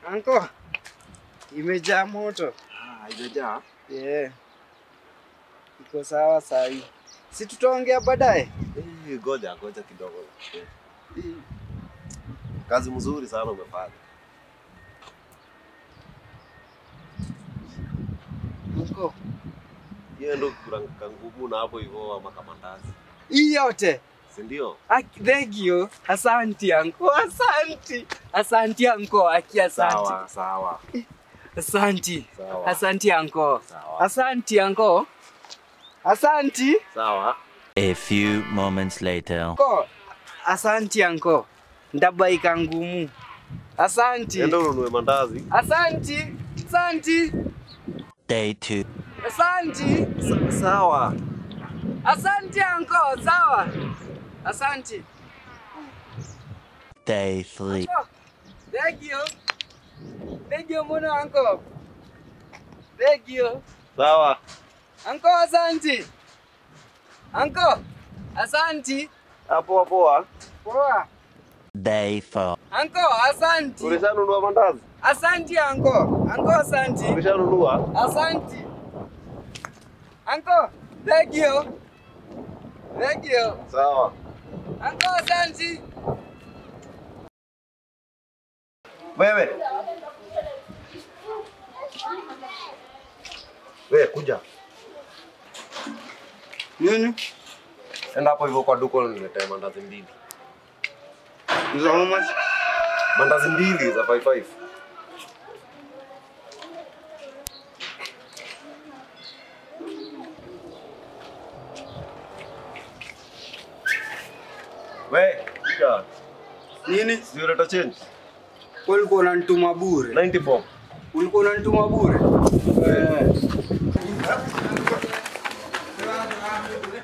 Anko, imejaa moto. Ah, haijajaa. Yeah. Iko sawa sahi. Si tutaongea baadaye? Eh, Goja, goja kidogo. Eh. Kazi mzuri sana umefanya. Anko, Hiyo ndio kuranka ngumu na hapo hivyo ama kamandazi. hii yote. Si ndio? Aki, thank you. Asanti anko, asanti. Asanti anko, aki asanti. Sawa, sawa. Asanti. Sawa. Asanti anko. Sawa. Asanti anko. Asanti Sawa. A few moments later. anko. Asanti anko. Ndabaika ngumu. Asanti. Enda ununue mandazi. Asanti. Asanti. Day two. Asanti. Sa- Sawa. Asanti anko, sawa. Asanti. Day three. Oh, thank you. Thank you muna anko. Thank you. Sawa. Anko, asanti. Anko, asanti. Ah, Poa poa. Poa. Day four. Anko, asanti. Ulishanunua mandazi? Asanti anko. Anko, asanti. Ulishanunua? Asanti. Anko, thank you. Thank you. Sawa. Anko, asanti. Wewe. Wewe kuja. Nini? Enda hapo hivyo kwa duka uniletee mandazi mbili. Za how much? Mandazi mbili za 55. We, kuja. Nini? Si unaleta change? Ulikuwa unanituma bure. 94. Ulikuwa unanituma bure. Eh.